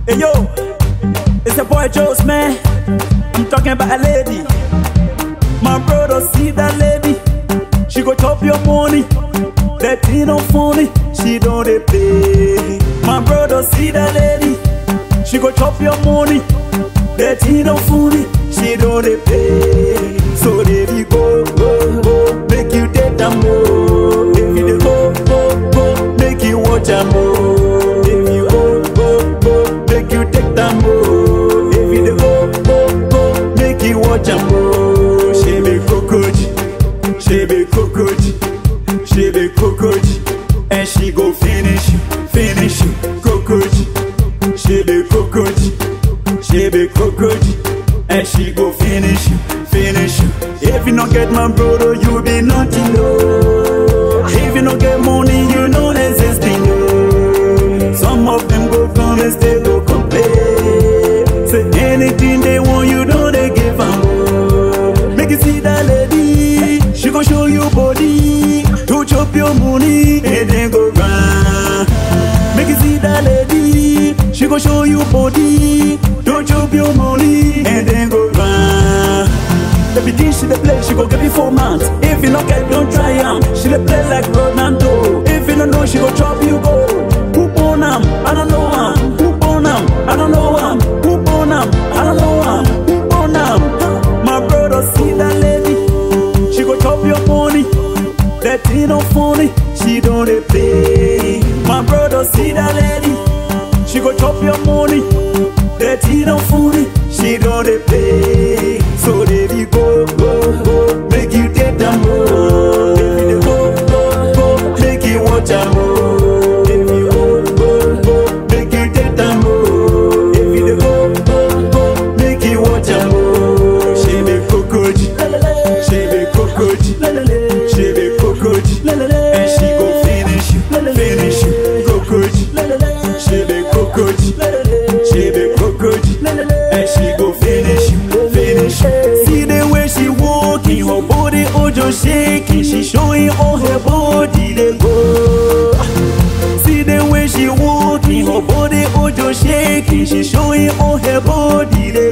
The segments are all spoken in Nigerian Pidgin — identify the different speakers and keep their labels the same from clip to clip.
Speaker 1: Hey yo, it's a boy Joe's man. I'm talking about a lady. My brother see that lady. She go chop your money. That thing no funny. She don't dey play. My brother see that lady. She go chop your money. That thing no funny. She don't dey play. So baby go go go, make you take them more. If you dey go go go, make you watch am more. If you go go go, make you take them more. If you dey go go go, make you watch am more. She be cockroach, she be cockroach, she be cockroach, and she go finish you, finish you, cockroach. She be cockroach, she be cockroach, and she go finish you, finish you. If you don't get my brother, you be nothing, no. If you don't get money, you know existing, no. Some of them go come and stay go complain. Say anything they want, you know they give them. Make you see that lady, she gon' show you body, to chop your money and then go round. Make you see that lady, she gon' show you body, don't chop your money and then go round. The begin she dey play, she go get you four months. If you not get, don't try am. She dey play like Ronaldo. If you don't know, she go chop you go. Who born am? I don't know am. Who born am? I don't know am. Who born am? I don't know am. Who born am? My brother see that lady, she go chop your money. That thing no funny, she don't dey play. My brother see that lady, she go chop your money. That thing no funny, she don't dey play. So baby go go go, make you take them more. If you dey go go go, make you watch am more. If you go go go, make you take them more. If you dey go go go, make you watch am more. She be cockroach, she be cockroach, she be cockroach, and she go finish you, finish you, cockroach. She be cockroach, she be cockroach, and she go finish you, finish you. See the way she walking, her body oh just shaking, she showing all her body they go. See the way she walking, her body oh just shaking, she showing all her body they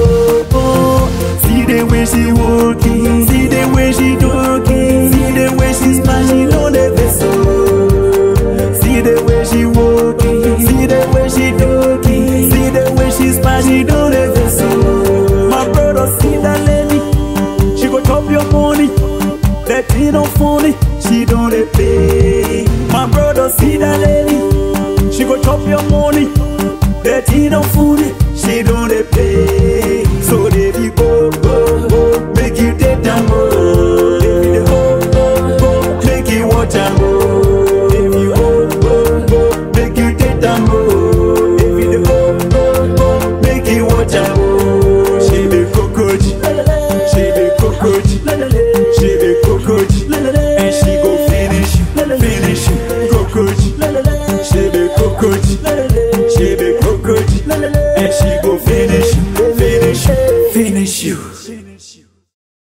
Speaker 1: go. See the way she walking, see the way she talking, see the way she smashing on the vessel. See the way she walking, see the way she talking, see the way she smashing on the vessel. My brother see that lady, she go chop your money. That thing no funny, she don't dey play. My brother see that lady, she go chop your money. That thing no funny,